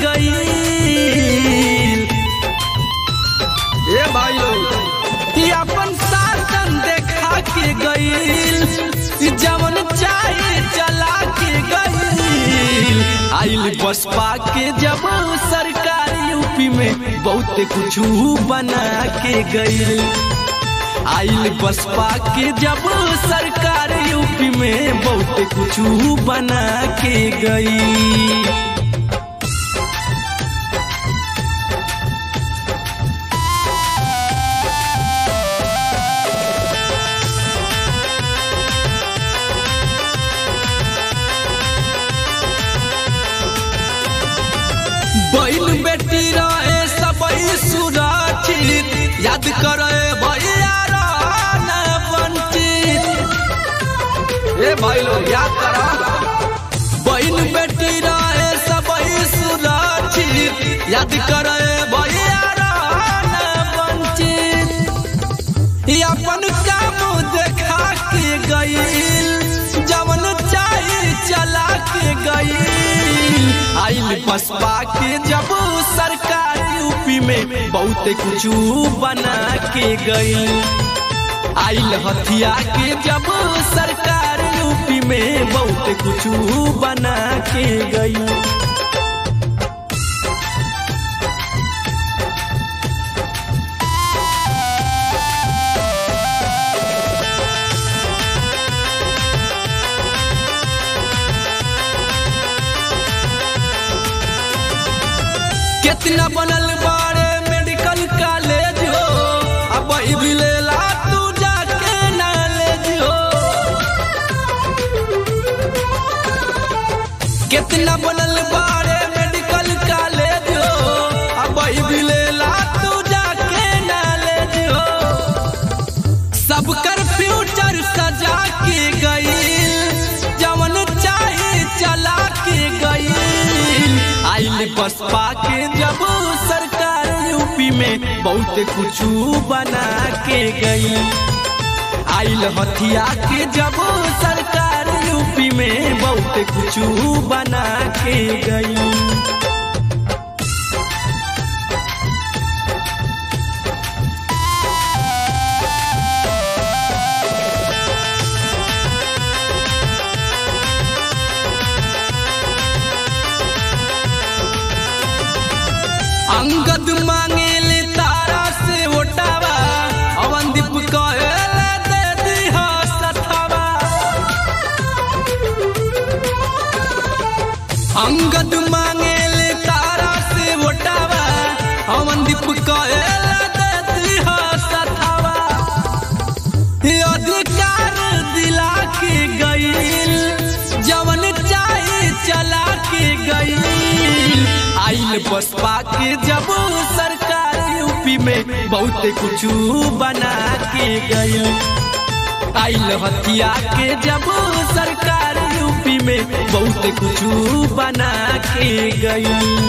गई ए भाई लोग ई अपन शासन देखा के गईल ई जवन चाहे चला के गईल आइल बसपा के जब सरकार यूपी में बहुत कुछ बना के गईल आइल बसपा के जब सरकार यूपी में बहुत कुछ बना के गई बैल बेटी रहे सबई सुरक्षित याद करे भैया रहना वंचित ए भाई लोग याद करा बैल बेटी रहे सबई सुरक्षित याद करे भैया रहना वंचित ई अपन काम देखा के गईल जवन चाहे चला के गईल आइल बसपा के जब सरकार यूपी में बहुत कुछ बना के गई आइल हथिया के जब सरकार यूपी में बहुत कुछ बना के गई कितना बनल बारे मेडिकल कॉलेज हो अब भी लेला तू जाके नॉलेज हो कितना बनल बारे मेडिकल कॉलेज हो अब भी लेला तू जाके नॉलेज हो सबकर फ्यूचर सजा के गईल जवन चाहे चला के गईल आइल बसपा के जब सरकार यूपी में बहुत कुछ बना के गई आइल हथिया के जब सरकार यूपी में बहुत कुछ बना के गई अंगद मांगेले तारा से ओटावा अवंदीप कहेले दे दिहा सथावा अंगद मांगेले तारा से ओटावा अवंदीप कहेले दे दिहा सथावा ये अधिकार दिला के गईल जवन चाहे चला के गईल आइल बसपा के जब सरकार यूपी में बहुत कुछ बना के गईल आइल हथिया के जब सरकार यूपी में बहुत कुछ बना के गई